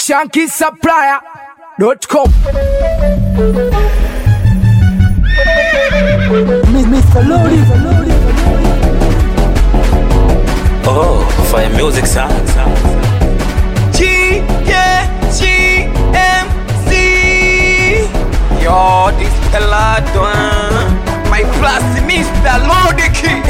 shankisupplier.com Mr. Lodi, Oh, fire music sound. G, yeah, G, M, C. Yo, this pelado, eh? my class Mr. Lodiki.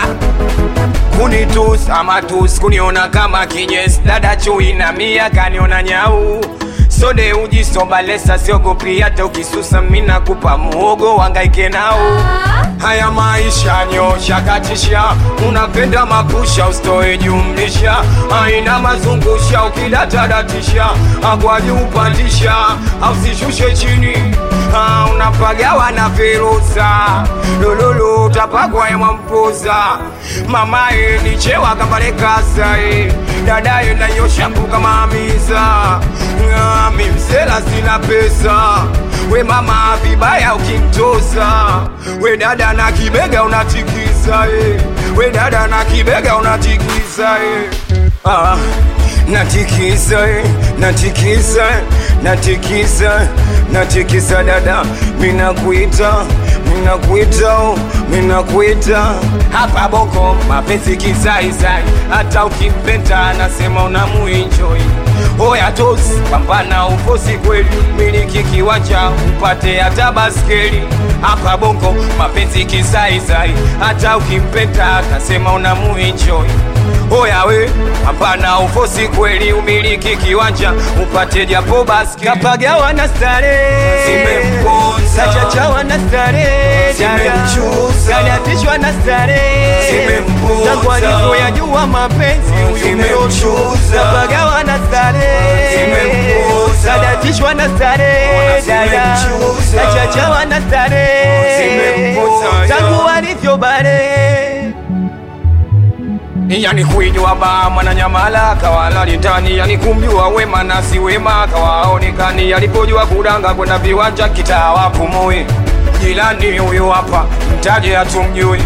Kunitus ama tus kuniona kama kinyes dada chui na mia kaniona nyau sode ujisobalesa siogopi hata ukisusa mina kupa muogo wangaike nao haya maisha nyosha katisha unapenda makusha ustoe jumlisha aina mazungusha ukidatadatisha agwaji upandisha ausishushe chini Ah, unapagawa na ferusa lululu utapagwa emwampuza mamaye nichewa kambalekasae dadaye nanyosha mbuka maamiza ngami msela sina pesa we mama vibaya ukimtosa we dada na kibega unatikisa eh. we dada na kibega unatikisa eh. ah, natikisa eh. natikisa eh. natikisa natikisa dada minakuita minakuita oh, minakuita hapa boko mapenzi kisaisai hata ukimpenda anasema unamuenjoi oya tos pambana ufosi kweli miliki kiwanja upate hata baskeli hapa bongo mapenzi kisaisai hata ukimpenda atasema unamuenjoi oya we pambana ufosi kweli umiliki kiwanja upate japo baskeli kapagawa na stare Zimemponza. kachachawa na stare Zimemchuza. kaliatishwa na stare Zimemponza. tangu alivyoyajua mapenzi huyu Zimemchuza. kapagawa na stare Zimemponza. kaliatishwa na stare Zimemchuza. kachachawa na stare Zimemponza. tangu alivyo bare yani kuijua ba mwananyamala kawalali ndani yani kumjua wema na si wema kawaonekani alipojua kudanga kwenda viwanja kitawa pumui jilani huyo hapa mtaje hatumjui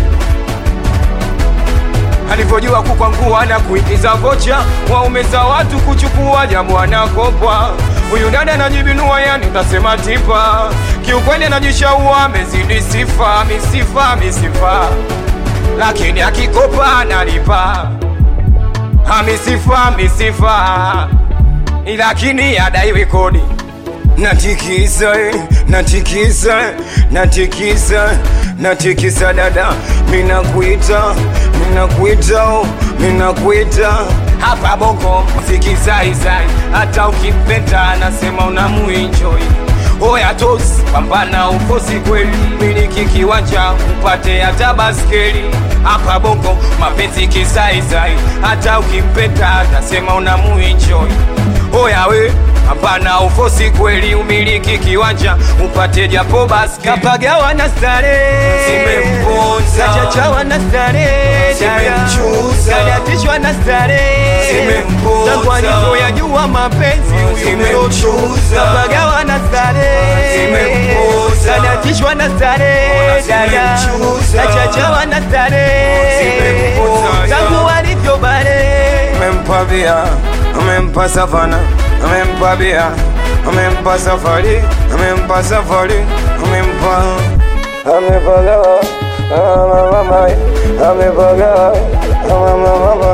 alivyojua kukwangua na kuingiza vocha waume za watu kuchukua jambo anakopa huyu dada anajibinua yani utasema tipa kiukweli anajishaua amezidi sifa misifa misifa lakini akikopa analipa amisifa misifa lakini adaiwi kodi natikisa eh, natikisa eh, natikisa natikisa dada minakuita minakuita oh, minakuita hapa boko sikizaizai hata ukimpenda anasema unamuenjoi oya tos pambana ufosi kweli miliki kiwanja upate hata baskeli hapa bongo mapenzi kisaizai hata ukimpenda atasema unamuenjoi oya we hapana ufosi kweli umiliki kiwanja upate japo basi kapagawa na stare Zimemponza. kachachawa na stare Zimemchuza. kaliatishwa na stare Zimemponza. tangu alivyoyajua mapenzi huyu Zimemchuza. kapagawa na stare Zimemponza. kaliatishwa na stare Zimemchuza. kachachawa na stare Zimemponza. tangu alivyo bare amempa bia amempa savana amempa bia amempa safari amempa safari amempa amepagawa amamama amepagawa amamama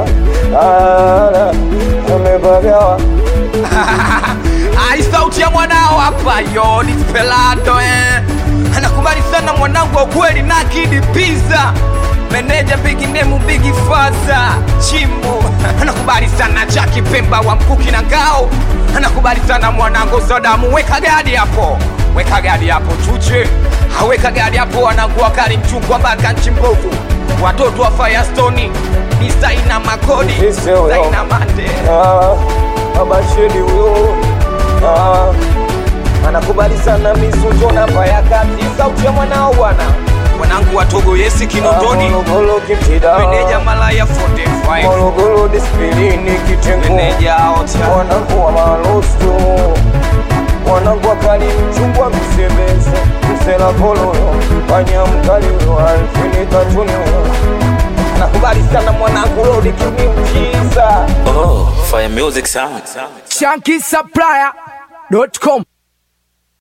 amepagawa Ai, sauti ya mwanao hapa yo ni pelado eh. Anakubali sana mwanangu wa kweli na kidi pizza meneja bigi nemu bigi faza chimbo anakubali sana chaki pemba wa mkuki na ngao anakubali sana mwanangu sadamu weka gadi hapo weka gadi hapo chuche aweka gadi hapo wanangu wakali mchungwa mpaka nchi mbovu watoto wa firestone ni saina makodi Sisi huyo. saina mande abashiri huyo Ah, anakubali sana misujo namba ya kati sauti ya mwanao bwana wanangu watogo yesi kinondoni Morogoro kitida meneja malaya 45 Morogoro dispilini kitengo meneja ota wanangu wa malosto wanangu wakali mchungwa msebese msela kololo panya mkali uyo alfini katuni uyo nakubali sana mwanangu Lodi kimiujiza Oh, fire music sound. Shanky Supplier.com